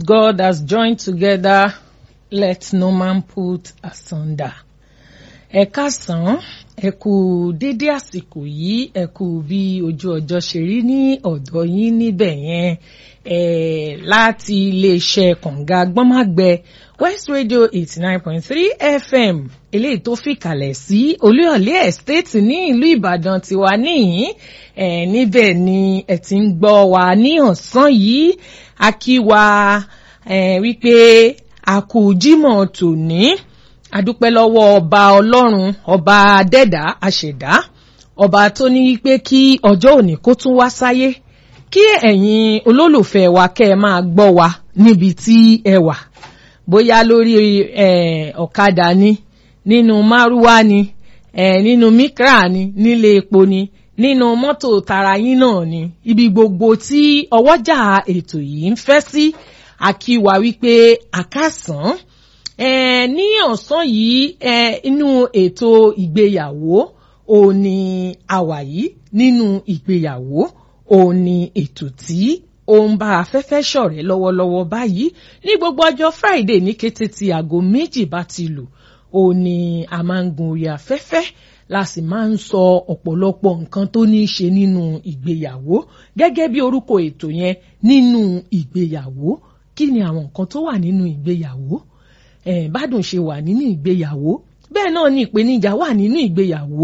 God has joined together, let no man put asunder. Ẹ káàsán, ẹ kú dédé àsìkò yìí, ẹ kú bí ojú ọjọ́ ṣe rí ní ọ̀dọ̀ yín níbẹ̀ yẹn. Eh, láti iléeṣẹ́ kànga gbọ́nmágbẹ West Radio eighty nine point three FM eléyìí tó fìkàlẹ̀ sí Olúyọ̀lé Estate ní ìlú Ìbàdàn tiwa níyìn eh, níbẹ̀ ni ẹ ti ń gbọ́ wa ní ọ̀sán yìí a kí wa eh, wípé a kú Jímọ̀ tòní adúpẹ́ lọ́wọ́ ọba Ọlọ́run ọba adẹ́dá àṣẹ̀dá ọba tó ní pé kí ọjọ́ òní kó tún wá sáyé kí ẹ̀yin olólùfẹ́ wa kẹ́ ẹ máa gbọ́ wa níbi tí ẹ wà bóyá lórí ọ̀kadà ni nínú márúwá ni nínú mikra ni nílé epo ni nínú mọ́tò tara yín náà ni ibi gbogbo tí ọwọ́jà ètò yìí ń fẹ́ sí àkíwá wípé àkàsán ní ọ̀sán yìí inú ètò ìgbéyàwó òní àwà yìí nínú ìgbéyàwó òun ni ètò tí ó ń bá afẹ́fẹ́ ṣọ̀rẹ́ lọ́wọ́lọ́wọ́ báyìí ní gbogbo ọjọ́ Friday ní kété tí aago méjì bá ti lù òun ni a máa ń gun orí afẹ́fẹ́ la sì máa ń sọ ọ̀pọ̀lọpọ̀ nǹkan tó ní í ṣe nínú ìgbéyàwó gẹ́gẹ́ bí orúkọ ètò yẹn nínú ìgbéyàwó kí ni àwọn nǹkan tó wà nínú ìgbéyàwó eh, bádùn ṣe wà nínú ìgbéyàwó bẹ́ẹ̀ náà ni ìpèníjà wà nínú ìgbéyàwó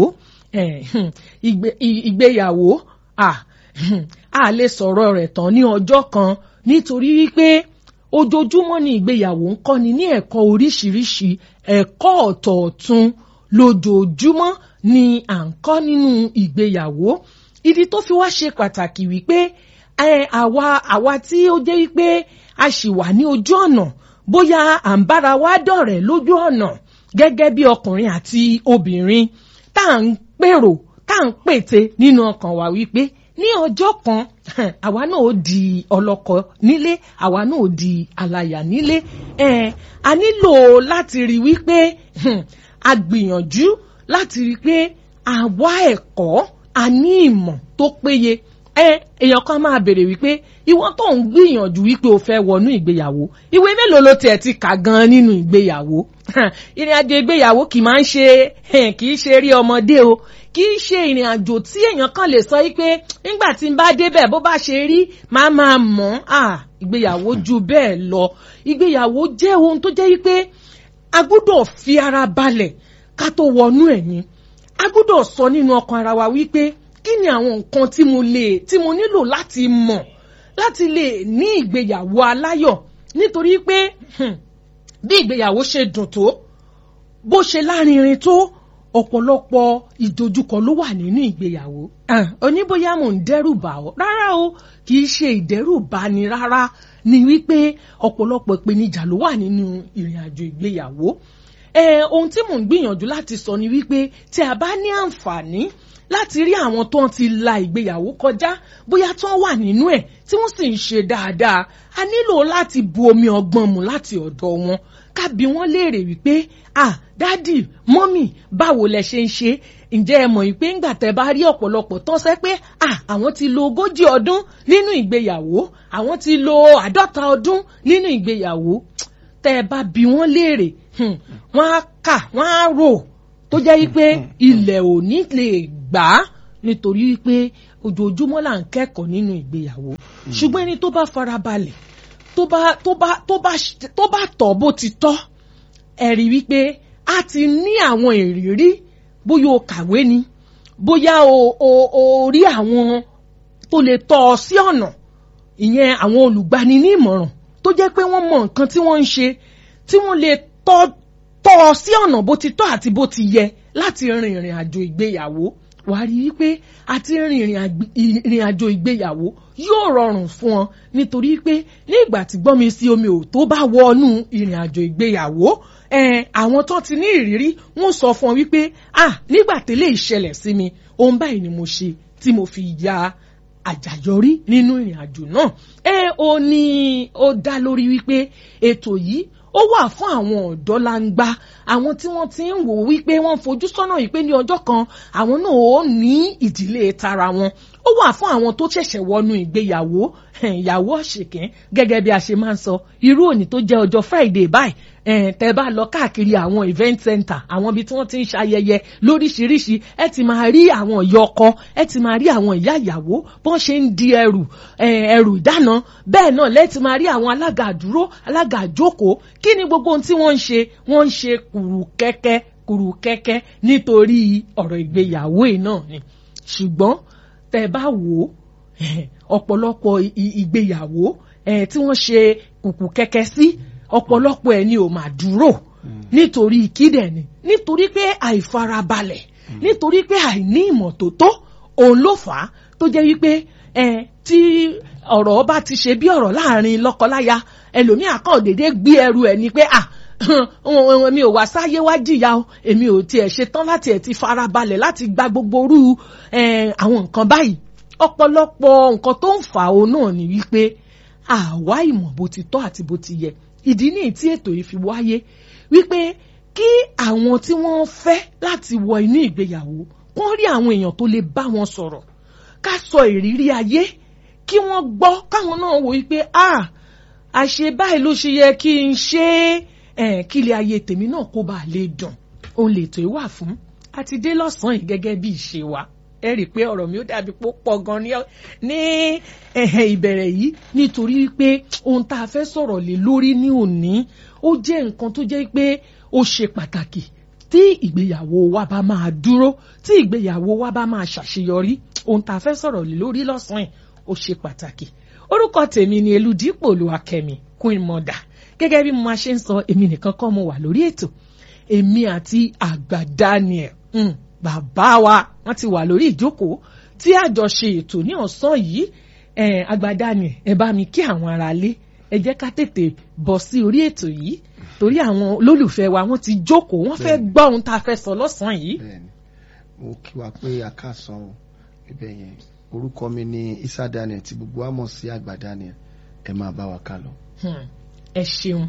ìgbéyàwó ah a lè sọ̀rọ̀ rẹ̀ tán ní ọjọ́ kan nítorí wípé ojoojúmọ́ ni ìgbéyàwó ń kọ́ni ní ẹ̀kọ́ oríṣiríṣi ẹ̀kọ́ ọ̀tọ̀ọ̀tun lójoojúmọ́ ni à ń kọ́ nínú ìgbéyàwó ìdí tó fi wá ṣe pàtàkì wípé àwa àwa tí ó jẹ́ wípé a ṣì wà ní ojú ọ̀nà bóyá à ń bára wa dọ̀rẹ́ lójú ọ̀nà gẹ́gẹ́ bí ọkùnrin àti obìnrin tá à ń pèrò tá à ń pète nínú ọkàn wa wípé ní ọjọ́ kan àwa náà ó di ọlọ́kọ nílé àwa náà ó di alaya nílé a nílò láti rí wípé a gbìyànjú láti rí pé a wá ẹ̀kọ́ a ní ìmọ̀ tó péye èèyàn kan máa béèrè wípé ìwọ tó ń gbìyànjú wípé o fẹ́ wọnú ìgbéyàwó ìwé mélòó ló tiẹ̀ ti kà gan nínú ìgbéyàwó ìrìn àjò ìgbéyàwó kì máa ń ṣe kì í ṣe rí ọmọdé o kì í ṣe ìrìn àjò tí èèyàn kan lè sọ wípé nígbà tí n bá débẹ̀ bó bá ṣe rí máa máa mọ̀ ọ́ ìgbéyàwó ju bẹ́ẹ̀ lọ ìgbéyàwó jẹ́ ohun tó jẹ́ wípé a gbọ́dọ̀ fi ara balẹ̀ ká tó wọnú ẹ̀yìn a gbọ́dọ̀ sọ nínú ọkàn ara wa wípé kí ni àwọn nǹkan tí mo lè tí mo nílò láti mọ̀ láti lè ní ìgbéyàwó aláyọ̀ nítorí pé bí ìgbéyàwó ṣe dùn tó bó ṣe lárinrin tó ọ̀pọ̀lọpọ̀ ìdojúkọ ló wà nínú ìgbéyàwó. oníbóyá mò ń dẹ́rù bà ọ́ rárá o kì í ṣe ìdẹ́rù bà ni rárá ni wípé ọ̀pọ̀lọpọ̀ ìpèníjà ló wà nínú ìrìn àjò ìgbéyàwó. ohun tí mò ń gbìyànjú láti sọ ni wípé tí a bá ní àǹfààní láti rí àwọn tó ń ti la ìgbéyàwó kọjá bóyá tó ń wà nínú ẹ̀ tí wọ́n sì ń ṣe dáadáa a nílò láti bu omi ọgbọ́n mu láti ọ̀dọ̀ wọn ká bi wọ́n léèrè wípé ah dádì mọ́mì báwo lẹ ṣe ń ṣe ǹjẹ́ ẹ mọ̀ wípé ńgbà tẹ́ bá rí ọ̀pọ̀lọpọ̀ tán sẹ́ pé ah àwọn ti lo ogójì ọdún nínú ìgbéyàwó àwọn ti lo àádọ́ta ọdún nínú ìgbéyàwó tẹ́ ẹ bá bi wọ́n léèrè wọ́n á kà wọ́n á rò tó jẹ́ wípé ilẹ̀ ò ní lè gbà á nítorí wípé ojoojúmọ́ là ń kẹ́kọ̀ọ́ nínú ìgbéyàwó ṣùgbọ́n ẹni tó bá farabalẹ̀ tó bá tó bá tó bá tó bá tọ̀ bó ti tọ́ ẹ rí wípé a ti ní àwọn ìrírí bóyá o kàwé ni bóyá o o o rí àwọn tó lè tọ́ ọ sí ọ̀nà ìyẹn àwọn olùgbani ní ìmọ̀ràn tó jẹ́ pé wọ́n mọ nǹkan tí wọ́n ń ṣe tí wọ́n lè tọ́ tọ́ ọ sí ọ̀nà bó ti tọ́ àti bó ti yẹ láti rin ìrìn àjò ìgbéyàwó wàá rí wípé àti rin ìrìn àjò ìgbéyàwó yóò rọrùn fún ọ nítorí pé ní ìgbà tí gbọ́n mi sí omi ò tó bá wọnú ìrìn àjò ìgbéyàwó àwọn tó ti ní ìrírí wọ́n sọ fún ọ wípé ah nígbà tẹ́lẹ̀ ìṣẹ̀lẹ̀ sí mi ohun báyìí ni mo ṣe tí mo fi ya àjàyọrí nínú ìrìn àjò náà ẹ ò ní ó dá lórí wípé ètò yìí ó wà fún àwọn ọ̀dọ́ langba àwọn tí wọ́n ti ń wò wípé wọ́n fojú sọ́nà yìí pé ní ọjọ́ kan àwọn náà ó ní ìdílé tara wọn ó wà fún àwọn tó ṣẹ̀ṣẹ̀ wọnú ìgbéyàwó ìyàwó ọ̀ṣẹ̀kẹ́ gẹ́gẹ́ bí a ṣe máa ń sọ irú òní tó jẹ́ ọjọ́ Friday báyìí tẹ́ bá lọ káàkiri àwọn event center àwọn ibi tí wọ́n ti ń ṣayẹyẹ lóríṣiríṣi ẹ ti máa rí àwọn ìyá ọkọ ẹ ti máa rí àwọn ìyá ìyàwó bọ́n ṣe ń di ẹrù ẹrù ìdáná bẹ́ẹ̀ náà lẹ́ẹ̀tì máa rí àwọn alága àdúró alága àjókòó kí ni gbogbo ohun tí wọ́n ń ṣe wọ́n ń ṣe kùrù kẹ́kẹ́ kùrù kẹ́kẹ́ nítorí ọ̀rọ̀ ìgbéyàwó yìí náà ni ṣùgbọ́n tẹ́ bá wò ó ọ̀pọ̀lọpọ̀ ìgbéyàwó tí wọ́n ṣe kùkù kẹ́kẹ́ sí ọ̀pọ̀lọpọ̀ ẹ̀ ni ò máa dúró nítorí kídẹ̀ ni nítorí pé àìfarabalẹ̀ nítorí pé àìní ìmọ̀tótó òun ló fà á tó jẹ́ wípé tí ọ̀rọ̀ bá ti ṣe bí ọ̀rọ̀ láàrin lọ́kọláya ẹlòmíà kàn déédéé gbé ẹrù ẹ̀ ni pé à mi ò wá sáyé wá jìyà o èmi ò tiẹ̀ ṣetán láti ẹ̀ ti farabalẹ̀ láti gba gbogbo orú àwọn nǹkan báyìí ọ̀pọ̀lọpọ̀ nǹkan tó ń fà ó náà ni wípé àwa ìmọ̀ bó ti tọ́ àti bó ti yẹ ìdí nìyí tí ètò yìí fi wáyé wípé kí àwọn tí wọ́n fẹ́ láti wọ inú ìgbéyàwó kán rí àwọn èèyàn tó lè bá wọn sọ̀rọ̀ ká sọ ìrírí ayé kí wọ́n gbọ́ káwọn náà wò wípé ah àṣe báyìí ló ṣe yẹ kí n ṣe é kí ilé ayé tèmi náà kó bàa lè dùn òun lè tó wà fún àti dé lọ́sàn-án yìí gẹ́gẹ́ bí ìṣe wa ẹ rí i pé ọ̀rọ̀ mi ó dàbí pé ó pọ̀ gan ní ìbẹ̀rẹ̀ yìí nítorí pé ohun tá a fẹ́ sọ̀rọ̀ lé lórí ní òní ó jẹ́ nǹkan tó jẹ́ pé ó ṣe pàtàkì tí ìgbéyàwó wa bá máa dúró tí ìgbéyàwó wa bá máa ṣàṣeyọrí ohun tá a fẹ́ sọ̀rọ̀ lé lórí lọ́sàn-án yìí ó ṣe pàtàkì orúkọ tèmi ni Elúdípò Olúwakẹ́mi Queen Mother gẹ́gẹ́ bí mo máa ṣe ń sọ èmi nìkan kọ́ mo wà lórí ètò èmi àti àgbà Daniel mm, bàbá wa wọ́n ti wà lórí ìjókòó tí àjọ ṣe ètò ní ọ̀sán yìí àgbà Daniel ẹ bá mi kí àwọn ará lé ẹ jẹ́ ká tètè bọ̀ sí orí ètò yìí torí àwọn olólùfẹ́ wa wọ́n ti jókòó wọ́n fẹ́ gbọ́ ohun tá a fẹ́ sọ lọ́sàn-án yìí. bẹ́ẹ̀ni mo kí wa pé a ká san ibẹ̀ yẹn orúkọ mi ni Isa Daniel tí gbogbo wa mọ̀ sí àgbà Daniel ẹ máa bá wa ká lọ. ẹ ṣeun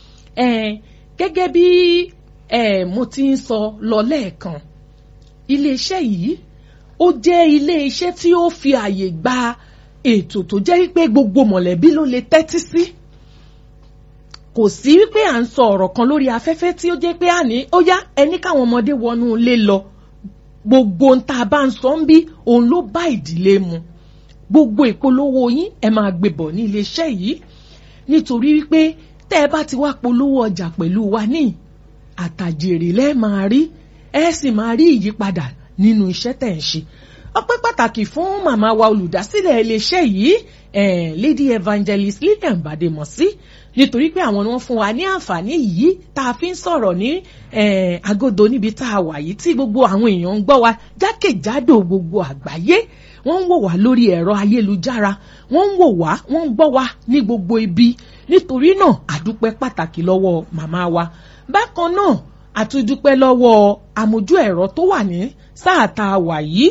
gẹ́gẹ́ bí mo ti ń sọ lọ lẹ́ẹ̀kan iléeṣẹ́ yìí ó jẹ́ iléeṣẹ́ tí ó fi àyè gba ètò tó jẹ́ wípé gbogbo mọ̀lẹ́bí ló lè tẹ́tí sí kò sí wípé à ń sọ ọ̀rọ̀ kan lórí afẹ́fẹ́ tí ó jẹ́ pé àní ó yá ẹni káwọn ọmọdé wọnú ilé lọ gbogbo ń tá a bá ń sọ ń bí òun ló bá ìdílé mu gbogbo ìpolówó yín ẹ máa gbé bọ̀ ní iléeṣẹ́ yìí nítorí wípé tẹ́ ẹ bá ti wá polówó ọjà pẹ̀lú wa ní àtàjèrè lẹ́ẹ̀ máa rí ẹ sì máa rí ìyípadà nínú iṣẹ́ tẹ̀ ń ṣe ọpẹ́ pàtàkì fún màmá wa olùdásílẹ̀ iléeṣẹ́ yìí eh, Lady Evangelist Lillian Bademosi nítorí pé àwọn ni wọ́n fún wa ní àǹfààní yìí tá a fi ń sọ̀rọ̀ ní agodo níbi tá a wà yìí tí gbogbo àwọn èèyàn ń gbọ́ wa jákèjádò gbogbo àgbáyé wọ́n ń wò wá lórí ẹ̀rọ ayélujára wọ́n ń wò wá wọ́n ń gbọ́ wa ní gbogbo ibi nítorí náà àdúpẹ́ pàtàkì lọ́wọ́ màmá wa bákan náà àtúndúpẹ́ lọ́wọ́ amójú ẹ̀rọ tó wà ní sáà tá a wà yìí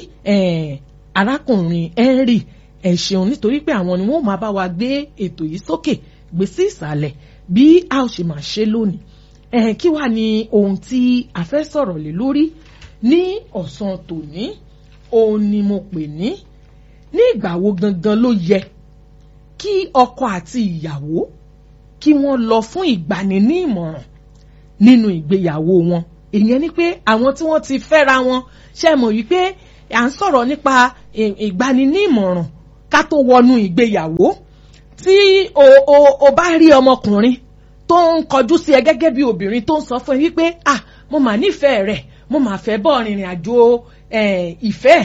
arákùnrin Henry ẹ ṣeun nítorí pé àwọn ni wọ́n máa bá wa gbé ètò yìí sókè gbé sí ìsàlẹ̀ bí a ó ṣe máa ṣe lónìí ẹ kí wàá ní ohun tí a fẹ́ sọ̀rọ̀ lé lórí ní ọ̀sán tòní òun ni mo pè ní ní ìgbà wo gangan ló yẹ kí ọkọ àti ìyàwó kí wọ́n lọ fún ìgbani ní ìmọ̀ràn nínú ìgbéyàwó wọn ìyẹn ni pé àwọn tí wọ́n ti fẹ́ra wọn ṣe mọ̀ wípé à ń sọ̀rọ̀ nípa ìgbani ní ìmọ̀ràn ká tó wọnú ìgbéyàwó tí o o o bá rí ọmọkùnrin tó ń kọjú sí ẹ gẹ́gẹ́ bí obìnrin tó ń sọ fún ẹ wípé ah mo mà nífẹ̀ẹ́ rẹ̀ mo mà fẹ́ bọ́ rìnrìn àjò ìfẹ́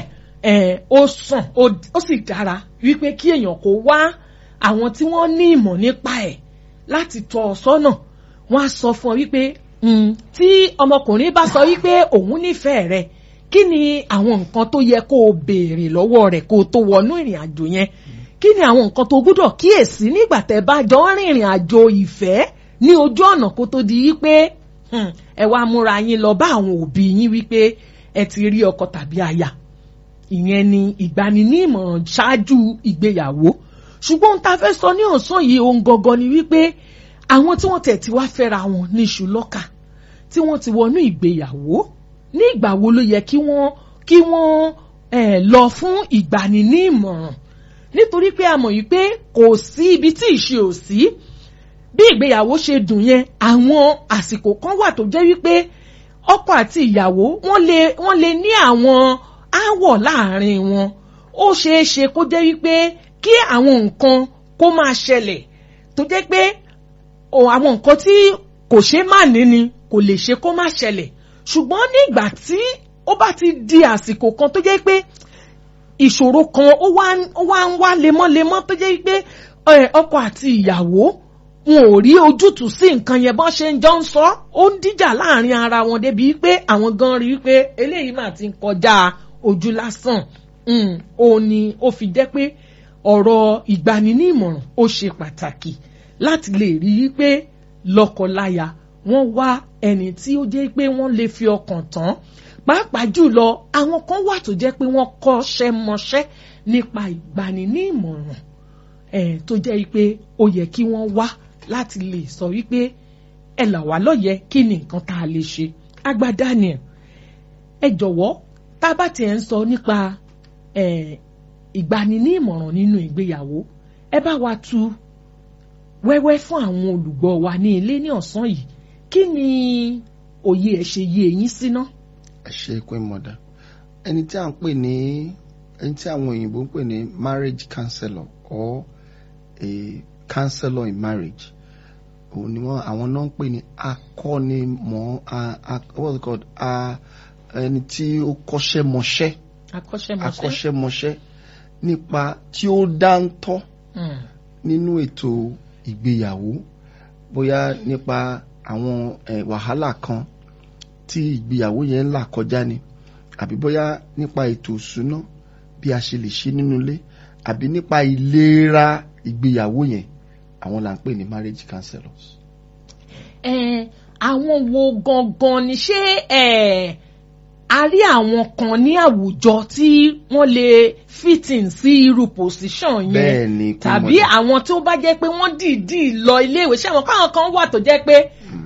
ó sàn ó sì dára wípé kí èèyàn kó wá àwọn tí wọ́n ní ìmọ̀ nípa ẹ̀ láti tọ́ ọ sọ́nà wọ́n á sọ fún ọ wípé tí ọmọkùnrin bá sọ wípé òun nífẹ̀ẹ́ rẹ̀ kí ni àwọn nǹkan tó yẹ kó o béèrè lọ́wọ́ rẹ̀ kó o tó wọnú ìrìn àjò yẹn kí ni àwọn nǹkan tó gbúdọ̀ kíyèsí nígbà tẹ́ bá jọ ń rìnrìn àjò ìfẹ́ ní ojú ọ̀nà kó tó di wípé ẹ wá múra yín lọ bá àwọn òbí yín wípé ẹ ti rí ọkọ tàbí aya ìyẹn ni ìgbani ní ìmọ̀ràn ṣáájú ìgbéyàwó ṣùgbọ́n ohun tá a fẹ́ sọ ní ọ̀sán yìí ohun gangan ni wípé àwọn tí wọ́n tẹ̀ tí wá fẹ́ra wọn ní iṣu lọ́kà tí wọ́n ti wọnú ìgbéyàwó ní ìgbà wo ló yẹ kí wọ́n kí wọ́n eh, lọ fún ìgbani ní ìmọ̀ràn nítorí pé a mọ̀ yìí pé kò sí ibi tí ìṣe ò sí bí ìgbéyàwó ṣe dùn yẹn àwọn àsìkò kan wà tó jẹ́ wípé ọkọ àti ìyàwó wọ́n lè wọ́n lè ní àwọn áwọ̀ láàrin wọn ó ṣeé ṣe kó jẹ́ wípé kí àwọn nǹkan kó máa ṣẹlẹ̀ tó jẹ́ pé o àwọn nǹkan tí kò ṣe má ní ni kò lè ṣe kó má ṣẹlẹ̀ ṣùgbọ́n ní ìgbà tí ó bá ti di àsìkò kan tó jẹ́ pé ìṣòro kan ó wá ó wá ń wá lemọ́lemọ́ tó jẹ́ pé ẹ, ọkọ àti ìyàwó wọn ò rí ojútùú sí nǹkan yẹn bọ́n ṣe ń jọ ń sọ ó ń díjà láàrin ara wọn débi pé àwọn gan rí pé eléyìí mà ti ń kọjá ojú lásán Mm, ó ní ó fi jẹ́ pé ọ̀rọ̀ ìgbani ní ìmọ̀ràn ó ṣe pàtàkì láti lè rí i pé lọ́kọláya wọ́n wá ẹni tí ó jẹ́ pé wọ́n lè fi ọkàn tán pàápàá jùlọ àwọn kan wà tó jẹ́ pé wọ́n kọ́ṣẹ́ mọṣẹ́ nípa ìgbani ní ìmọ̀ràn eh, tó jẹ́ pé ó yẹ kí wọ́n wá láti lè sọ wípé ẹ là wá lóye kí ni nǹkan tá a lè ṣe àgbà Daniel ẹ jọ̀wọ́ tá a bá tiẹ̀ ń sọ nípa eh, ìgbani ní ìmọ̀ràn nínú ìgbéyàwó ẹ bá wa tu wẹ́wẹ́ fún àwọn olùgbọ́ wa ní ilé ní ọ̀sán yìí kí ni òye ẹ̀ ṣe yé eyín síná. ẹ ṣe pé mọ̀dà ẹni tí à ń pè ní ẹni tí àwọn òyìnbó ń pè ní marriage counselor or a counselor in marriage òun ni wọn àwọn náà ń pè ní akọ́nimọ̀ a- a- what's it called a ẹni tí ó kọ́ṣẹ́ mọṣẹ́ akọ́ṣẹ́mọṣẹ́. akọ́ṣẹ́mọṣẹ́ nípa tí ó dáńtọ́ Mm. nínú ètò ìgbéyàwó bóyá nípa àwọn eh, wàhálà kan tí ìgbéyàwó yẹn ń là kọjá ni àbí bóyá nípa ètò ìṣúná bí a ṣe lè ṣe nínú ilé àbí nípa ìlera ìgbéyàwó yẹn àwọn là ń pè ní marriage counselors. Eh, àwọn wo gangan ni ṣé eh, a rí àwọn kan ní àwùjọ tí wọ́n lè fit in sí irú position yẹn bẹ́ẹ̀ ni kò tàbí mọ̀- àwọn tó bá jẹ́ pé wọ́n dìídì lọ iléèwé ṣé àwọn káwọn kan wà tó jẹ́ pé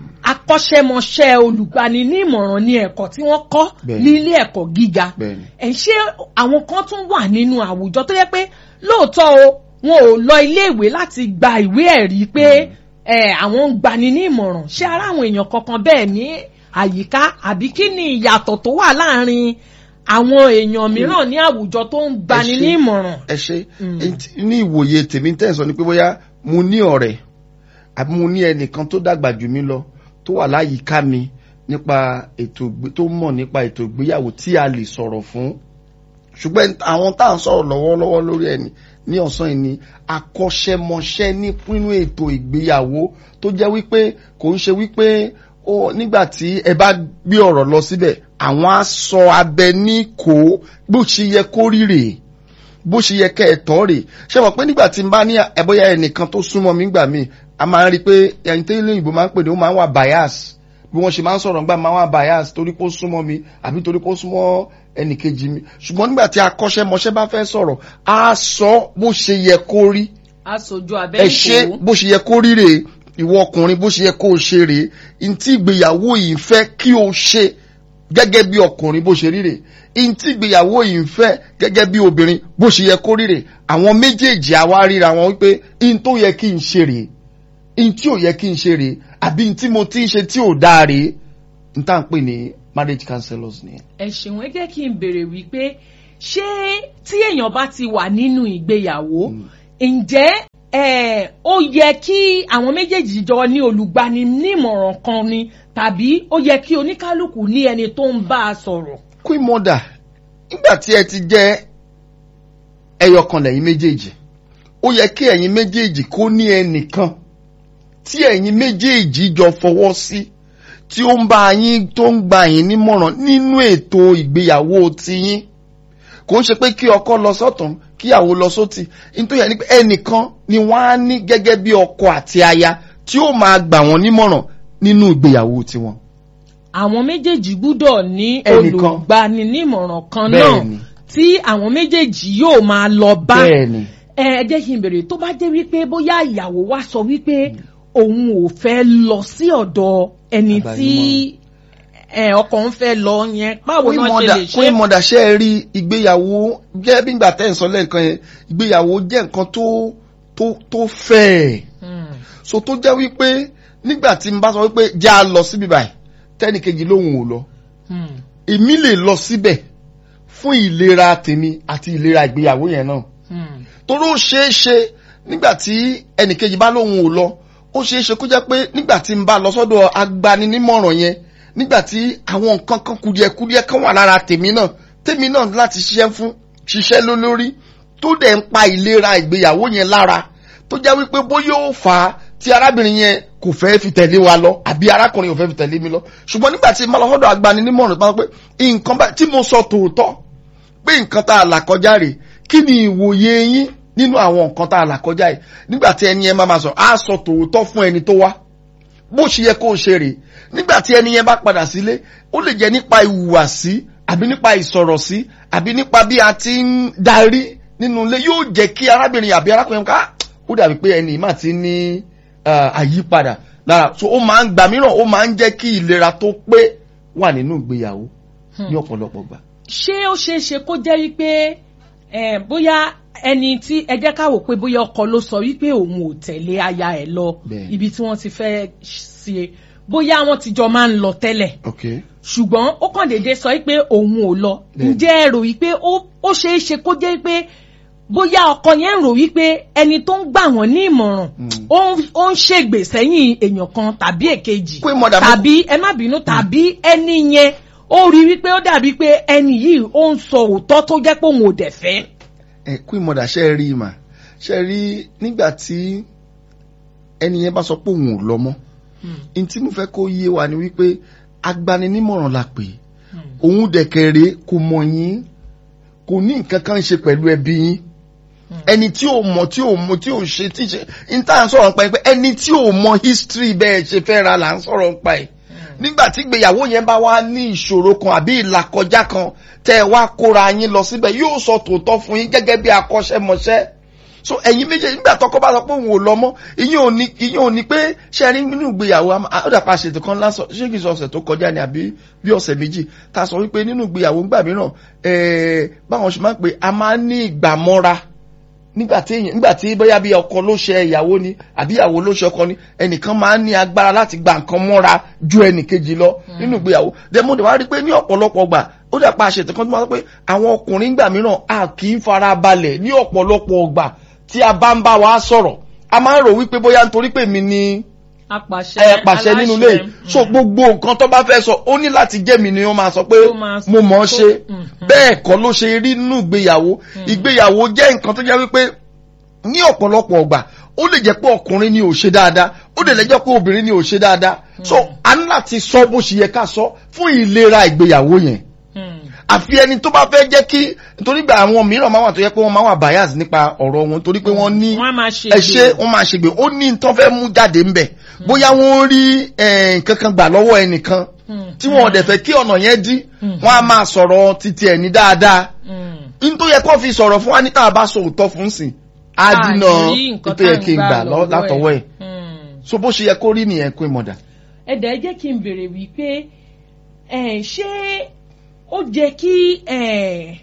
akọ́ṣẹ́mọṣẹ́ olùgbani ní ìmọ̀ràn ní ẹ̀kọ́ tí wọ́n kọ́ Bẹ́ẹ̀ni. nílé ẹ̀kọ́ gíga bẹ́ẹ̀ ni ẹ̀ ṣé àwọn kan tún wà nínú àwùjọ tó yẹ pé lóòótọ́ o wọn ò lọ iléèwé láti gba ìwé ẹ̀rí pé ẹ̀ àwọn ń gbani ní ìmọ̀ràn ṣé ara àwọn èèyàn kankan bẹ́ẹ̀ ní àyíká àbí kí ni ìyàtọ̀ tó wà láàrin àwọn èèyàn mìíràn ní àwùjọ tó ń gbani ṣé- ní ìmọ̀ràn. ẹ ṣe Mm. ẹni tí- ní ìwòye tèmi tẹ́ ẹ̀ sọ ni pé bóyá mo ní ọ̀rẹ́ àbí mo ní ẹnìkan tó dàgbà jù mí lọ tó wà láyìíká mi nípa ètò ìgbé- tó mọ̀ nípa ètò ìgbéyàwó tí a lè sọ̀rọ̀ fún ṣùgbọ́n àwọn tá à ń sọ̀rọ̀ lọ́wọ́lọ́wọ́ lórí ẹni ní ọ̀sán yìí ni akọ́ṣẹ́mọṣẹ́ ní nínú ètò ìgbéyàwó tó jẹ́ wípé kò ń ṣe wípé ó nígbà tí ẹ bá gbé ọ̀rọ̀ lọ síbẹ̀ àwọn á sọ abẹ ní kó bó ṣe yẹ kó rí rèé bó ṣe yẹ kẹ́ ẹ tọ́ rè ṣé mọ̀ pé nígbà tí n bá ní ẹ̀bọ́yá ẹnìkan tó súnmọ́ mi gbà mí a máa ń rí i pé ẹni tí ilé ìbò máa ń pè ní ó máa ń wà bias bí wọ́n ṣe máa ń sọ̀rọ̀ nígbà máa ń wà bias torí pé ó súnmọ́ mi àbí torí pé ó súnmọ́ ẹnì kejì mi ṣùgbọ́n nígbà tí akọ́ṣẹ́mọṣẹ́ bá fẹ́ sọ̀rọ̀ á sọ bó ṣe yẹ kó rí aṣojú ẹ ṣe bó ṣe yẹ kó rí rèé ìwọ ọkùnrin bó ṣe yẹ kó o ṣe rèé ntí ìgbéyàwó yìí ń fẹ́ kí o ṣe gẹ́gẹ́ bí ọkùnrin bó ṣe rí rèé ntí ìgbéyàwó yìí ń fẹ́ gẹ́gẹ́ bí obìnrin bó ṣe yẹ kó rí rèé àwọn méjèèjì àwa ríra wọn wípé n tó yẹ kí n ṣe rèé n tí ò yẹ kí n ṣe rèé àbí n tí mo ti ń ṣe tí ò dáa rèé n tá à ń pè ní marriage counselors nìyẹn. ẹ ṣeun ẹ jẹ́ kí n béèrè wípé ṣé tí èèyàn bá ti wà nínú ìgbéyàwó ǹjẹ́ ẹ ó yẹ kí àwọn méjèèjì jọ ní olùgbani nímọ̀ràn kan ni tàbí ó yẹ kí oníkálukú ní ẹni tó ń bá a sọ̀rọ̀. queen mother nígbà tí ẹ ti jẹ́ ẹyọkan lẹ́yìn méjèèjì ó yẹ kí ẹ̀yin méjèèjì kó ní ẹnìkan tí ẹ̀yin méjèèjì jọ fọwọ́ sí tí ó ń bá yín tó ń gba yín nímọ̀ràn nínú ètò ìgbéyàwó tiyín kò ń ṣe pé kí ọkọ lọ sọ́tún kíyàwó lọ sótì nítorí ẹni pé ẹnìkan ni wọ́n á ní gẹ́gẹ́ bí ọkọ àti aya tí ó máa gbà wọ́n nímọ̀ràn nínú ìgbéyàwó tiwọn. àwọn méjèèjì gbúdọ̀ ní Ẹnìkan. olùgbani nímọ̀ràn kan náà Bẹ́ẹ̀ni. tí àwọn méjèèjì yóò máa lọ bá. bẹ́ẹ̀ni ẹ ẹ jẹ́ kí n bèrè tó bá jẹ́ wípé bóyá ìyàwó wa sọ wípé òun ò fẹ́ lọ sí ọ̀dọ̀ ẹni tí ẹ, ọkọ ń fẹ́ lọ yẹn báwo náà ṣe lè kún ṣe. ìmọ̀dà ṣe é rí ìgbéyàwó jẹ́ bí ìgbà tẹ́ ń sọ lẹ́ẹ̀kan yẹn ìgbéyàwó jẹ́ nǹkan tó tó tó fẹ́ẹ̀ Hmm. so tó jẹ́ wípé nígbà tí n bá sọ wípé já a lọ síbi báyìí tẹ́nìkejì lóhùn ò lọ Hmm. èmi lè lọ síbẹ̀ fún ìlera tèmi àti ìlera ìgbéyàwó yẹn náà Hmm. torí ó ṣeé ṣe nígbà tí ẹnìkejì bá lóhùn ò lọ ó ṣeé ṣe kó jẹ́ pé nígbà tí n bá lọ sọ́dọ̀ agbaninímọ̀ràn yẹn nígbà tí àwọn nǹkan kan kùdìẹ̀kùdìẹ̀ kan wà lára tèmi náà tèmi náà láti ṣiṣẹ́ fún ṣiṣẹ́ lé lórí tó dẹ̀ ń pa ìlera ìgbéyàwó yẹn lára tó jẹ́ wípé bóyá ó fà á tí arábìnrin yẹn kò fẹ́ fi tẹ̀lé wa lọ àbí arákùnrin kò fẹ́ fi tẹ̀lé mi lọ ṣùgbọ́n nígbà tí n bá lọ sọ́dọ̀ agbaninímọ̀ràn bá pé nǹkan bá tí mo sọ tòótọ́ pé nǹkan tá a là kọjá rè kí ni ìwòye yín nínú àwọn nǹkan tá a là kọjá yìí nígbà tí ẹni yẹn máa máa sọ á sọ tòótọ́ fún ẹni tó wá bó ṣe yẹ kó o ṣe rè nígbà tí ẹni yẹn bá padà sílé ó lè jẹ́ nípa ìhùwàsí àbí nípa ìsọ̀rọ̀sí àbí nípa bí a ti ń darí nínú ilé yóò jẹ́ kí arábìnrin àbí arákùnrin ká ó dàbí pé ẹni yìí máa ti ní ah, àyípadà lára so ó máa ń gbà mìíràn ó máa ń jẹ́ kí ìlera tó pé wà nínú ìgbéyàwó ní ọ̀pọ̀lọpọ̀ gbà. ṣé ó ṣeé ṣe kó jẹ́ wípé ẹ, bóyá ẹni tí ẹ jẹ́ ká wò pé bóyá ọkọ ló sọ wípé òun ò tẹ̀lé aya ẹ̀ lọ Bẹ́ẹ̀. ibi tí wọ́n ti fẹ́ ṣe bóyá wọ́n ti jọ máa ń lọ tẹ́lẹ̀ okay. ṣùgbọ́n ó kàn déédéé sọ wípé òun ò lọ Bẹ́ẹ̀. ǹjẹ́ ẹ rò wípé ó ó ṣeé ṣe kó jẹ́ wípé bóyá ọkọ yẹn ń rò wípé ẹni tó ń gbà wọ́n ní ìmọ̀ràn Mm. ó ń- ó ń ṣègbè sẹ́yìn èèyàn kan tàbí èkejì Pé mọ̀dà mo- tàbí ẹ má bínú tàbí ẹni yẹn ó rí wípé ó dàbí pé ẹni yìí ó ń sọ òótọ́ tó jẹ́ pé òun ò dẹ̀ fẹ́. ẹ kú ìmọ̀dà ṣe rí i mà ṣe rí nígbà tí ẹni yẹn bá sọ pé òun ò lọ mọ́ n tí mo fẹ́ kó yé wa ni wípé agbaninímọ̀ràn la pè é òun dẹ̀kẹ̀rẹ̀ kò mọ̀ yín kò ní nǹkan kan ṣe pẹ̀lú ẹbí yín ẹni tí ò mọ̀ tí ò mọ̀ tí ò ṣe tí ṣe n tá à ń sọ̀rọ̀ nípa ẹ pé ẹni tí ò mọ̀ history bẹ́ẹ̀ ṣe fẹ́ ra là ń sọ̀rọ̀ nípa ẹ̀ nígbà tí ìgbéyàwó yẹn bá wá ní ìṣòro kan àbí ìlàkọjá kan tẹ́ ẹ wá kóra yín lọ síbẹ̀ yóò sọ tòótọ́ fún yín gẹ́gẹ́ bí akọ́ṣẹ́mọṣẹ́ so ẹ̀yin méjèèjì nígbà tọkọ bá sọ pé òun ò lọ mọ́ ìyẹn ò ní ìyẹn ò ní pé ṣe rí nínú ìgbéyàwó àmọ́- ó dàpọ̀ àṣetò kan lásán ṣé kìí ṣe ọ̀sẹ̀ tó kọjá ni àbí bí ọ̀sẹ̀ méjì ta sọ wípé nínú ìgbéyàwó ńgbà mìíràn ẹ̀ẹ́ báwọn ṣe máa ń pè a máa ń ní ìgbàmọ́ra nígbà tí èèyàn nígbà tí bóyá bí ọkọ ló ṣe ìyàwó ni àbí ìyàwó ló ṣe ọkọ ni ẹnìkan máa ń ní agbára láti gba nǹkan mọ́ra ju ẹnìkejì lọ nínú ìgbéyàwó dẹ́mo dẹ̀ wá rí i pé ní ọ̀pọ̀lọpọ̀ gbà ó dà pa àṣetò kan tó máa sọ pé àwọn ọkùnrin gbà mìíràn a kì í fara balẹ̀ ní ọ̀pọ̀lọpọ̀ gbà tí a bá ń bá wa sọ̀rọ̀ a máa ń rò wípé bóyá nítorí pé mi ni apàṣẹ ẹ pàṣẹ nínú ilé yìí. so gbogbo nǹkan tó bá fẹ́ sọ ó ní láti jẹ́ mi ni wọ́n máa sọ pé Ó máa sọ mo mọ̀ ọ́ tó- ṣe Mhm. bẹ́ẹ̀ kọ́ ló ṣe rí nínú ìgbéyàwó ìgbéyàwó jẹ́ nǹkan tó jẹ́ wípé ní ọ̀pọ̀lọpọ̀ ọgbà ó lè jẹ́ pé ọkùnrin ni ò ṣe dáadáa ó lè jẹ́ pé obìnrin ni ò ṣe dáadáa so a ní láti sọ bó ṣe yẹ ká sọ fún ìlera ìgbéyàwó yẹn àfi ẹni tó bá fẹ́ jẹ́ kí nítorí gba àwọn mìíràn máa wà tó yẹ pé wọ́n máa wà bias nípa ọ̀rọ̀ wọn torí pé wọ́n ní wọ́n á máa ṣe ẹ ṣe wọ́n máa ṣègbè ó ní nǹkan fẹ́ mú jáde ńbẹ̀ bóyá wọ́n rí eh, nǹkan kan gbà lọ́wọ́ ẹnìkan tí wọn ò dẹ̀ fẹ́ kí ọ̀nà yẹn dí wọ́n á máa sọ̀rọ̀ títí ẹ̀ ní dáadáa n tó yẹ kó fi sọ̀rọ̀ fún wa ní tá a bá sọ òótọ́ fún sìn á dínà n tó yẹ kí n gbà lọ- látọwọ́ ẹ̀ so bó ṣe yẹ kó rí nìyẹn kó ìmọ̀dà. ẹ̀dá ẹ jẹ́ kí n béèrè wípé ẹ̀, ṣé ó jẹ́ kí ẹ̀,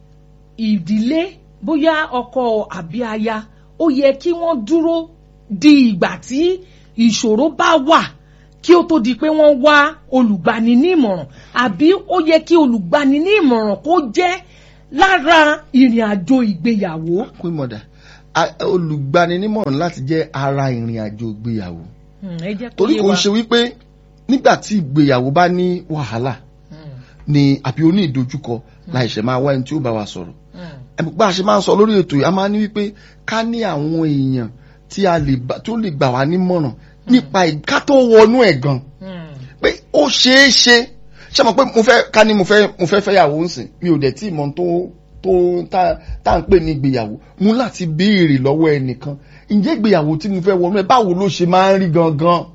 ìdílé bóyá ọkọ àbí aya ó yẹ kí wọ́n dúró di ìgbà tí ìṣòro bá wà kí ó tó di pé wọ́n wá olùgbani ní ìmọ̀ràn àbí ó yẹ kí olùgbani ní ìmọ̀ràn kó jẹ́ lára ìrìn àjò ìgbéyàwó. kó ìmọ̀dà a- olùgbaninímọ̀ràn láti jẹ́ ara ìrìn àjò ìgbéyàwó Hmm, ẹ jẹ́ kó torí yé kò ń wa. ṣe wípé nígbà tí ìgbéyàwó bá ní wàhálà Hmm, ni àbí ó ní ìdojúkọ láìṣẹ̀ máa wá ẹni tí ó bá wa sọ̀rọ̀ hmm, Ẹ̀mí bá a ṣe máa ń sọ lórí ètò yìí a máa ní wípé ká ní àwọn èèyàn tí a lè bá tó lè gbà wá nímọ̀ràn nípa ì- ká tó wọnú ẹ̀ gan hmm. pé ó ṣeé ṣe ṣe mọ̀ pé mo fẹ́ ká ní mo fẹ́ mo fẹ́ fẹ́yàwó ń sìn mi ò dẹ̀ tí mọ̀ tó tó tá tá à ń pè ní ìgbéyàwó mo láti béèrè lọ́wọ́ ẹnìkan ǹjẹ́ ìgbéyàwó tí mo fẹ́ wọnú ẹ̀ báwo ló ṣe máa ń rí gangan